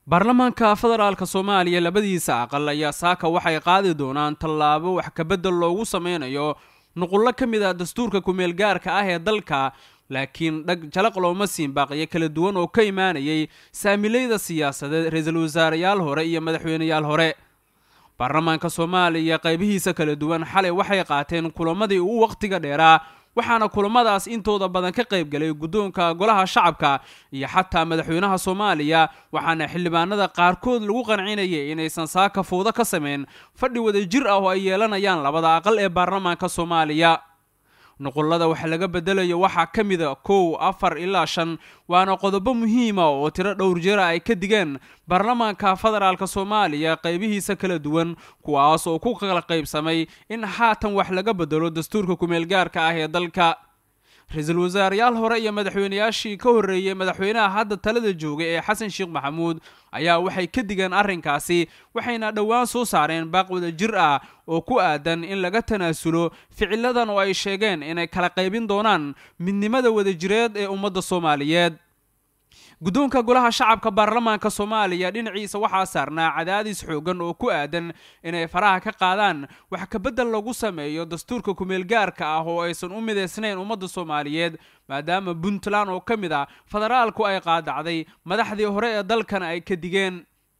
baarlamaanka federaalka soomaaliya labadiisa aqal ayaa saaka waxay qaadi doonaan tallaabo wax kabedel loogu sameynayo nuqullo ka mid ah dastuurka kumeel gaarka ah ee dalka laakiin dhag jalaq looma siin baaqiyo kala duwan oo ka imaanayay saamilayda siyaasadeed ra-iisul wasaareyaal hore iyo madaxweyneyaal hore baarlamaanka soomaaliya qaybihiisa kala duwan xalay waxay qaateen kulamadii ugu wakhtiga dheeraa waxaana kulamadaas intooda badan ka qayb galay guddoonka golaha shacabka iyo xataa madaxweynaha soomaaliya waxaana xildhibaanada qaarkood lagu qancinayay inaysan saaka fowdo ka sameyn fadhi wada jir ah oo ay yeelanayaan labada aqal ee baarlamaanka soomaaliya nuqullada wax laga bedelayo waxaa ka mida kow afar ilaa shan waana qodobo muhiima oo tiro dhowr jira ay ka digeen baarlamaanka federaalka soomaaliya qaybihiisa kala duwan kuwaas oo ku kala qaybsamay in haatan wax laga bedelo dastuurka kumeelgaarka ah ee dalka ra-iisul wasaareyaal hore iyo madaxweyneyaashii ka horreeyey madaxweynaha hadda talada joogay ee xasan sheekh maxamuud ayaa waxay ka digeen arrinkaasi waxayna dhowaan soo saareen baaq wada jir ah oo ku aadan in laga tanaasulo ficiladan oo ay sheegeen inay kala qaybin doonaan midnimada wadajireed ee ummadda soomaaliyeed guddoonka golaha shacabka baarlamaanka soomaaliya dhinaciisa waxaa saarnaa cadaadis xoogan oo ku aadan inay faraha ka qaadaan wax kabedel lagu sameeyo dastuurka kumeelgaarka ah oo aysan u midaysnayn ummadda soomaaliyeed maadaama puntland oo ka mid a federaalku ay qaadacday madaxdii hore ee dalkana ay ka digeen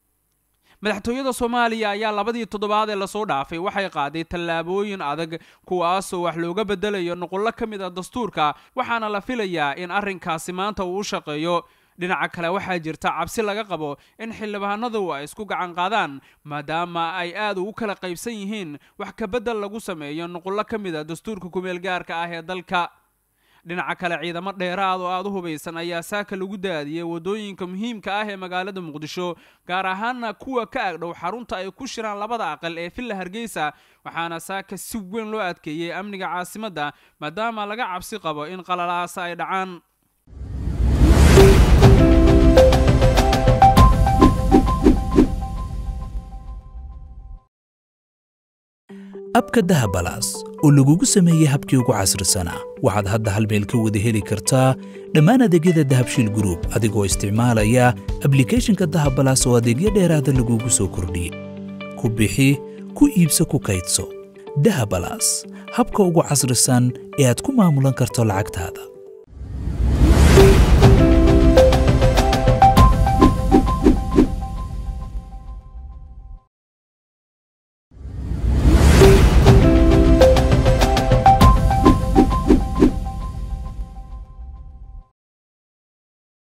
madaxtooyada soomaaliya ayaa labadii toddobaad ee lasoo dhaafay waxay qaaday tallaabooyin adag kuwaasoo wax looga bedelayo nuqullo ka mid a dastuurka waxaana la filayaa in arrinkaasi maanta uu u shaqeeyo dhinaca kale waxaa jirta cabsi laga qabo in xildhibaanadu ay isku gacan qaadaan maadaama ay aad ugu kala qaybsan yihiin wax kabedel lagu sameeyo nuqullo ka mid a dastuurka kumeel gaarka ah ee dalka dhinaca kale ciidamo dheeraad oo aada u hubaysan ayaa saaka lagu daadiyey waddooyinka muhiimka ah ee magaalada muqdisho gaar ahaana kuwa ka agdhow xarunta ay ku shiraan labada aqal ee villa hargeysa waxaana saaka si weyn loo adkeeyey amniga caasimadda maadaama laga cabsi qabo in qalalaasa ay dhacaan abka dahabalaas oo lagugu sameeyey habkii ugu casrisanaa waxaad hadda hal meel ka wada heli kartaa dhammaan adeegyada dahabshiil gruub adigoo isticmaalaya ablikeeshinka dahabalaas oo adeegyo dheeraada lagugu soo kordhiyey ku bixi ku iibso ku kaydso dahabalaas habka ugu casrisan ee aad ku maamulan karto lacagtaada